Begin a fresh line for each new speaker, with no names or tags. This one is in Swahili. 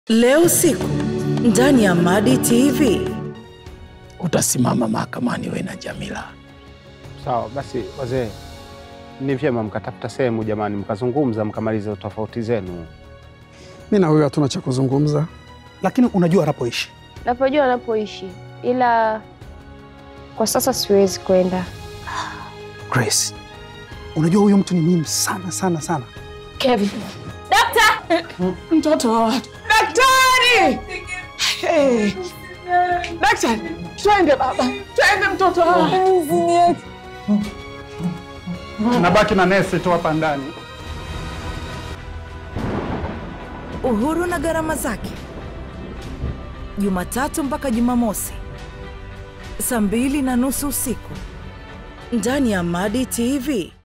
Leo usiku ndani ya Madi TV.
utasimama mahakamani we na Jamila.
Sawa basi, wazee, ni vyema mkatafuta sehemu jamani, mkazungumza mkamaliza tofauti zenu.
Mi na huyo hatuna cha kuzungumza.
lakini unajua anapoishi.
Napojua anapoishi, ila kwa sasa siwezi kwenda.
Grace, unajua huyo mtu ni muhimu sana sana sana.
Kevin,
Mtoto wa watu. Daktari! Hey. Daktari, twende baba, twende mtoto wa watu.
Nabaki na nesi tu hapa ndani.
Uhuru na gharama zake, Jumatatu mpaka Jumamosi saa mbili na nusu usiku ndani ya Madi TV.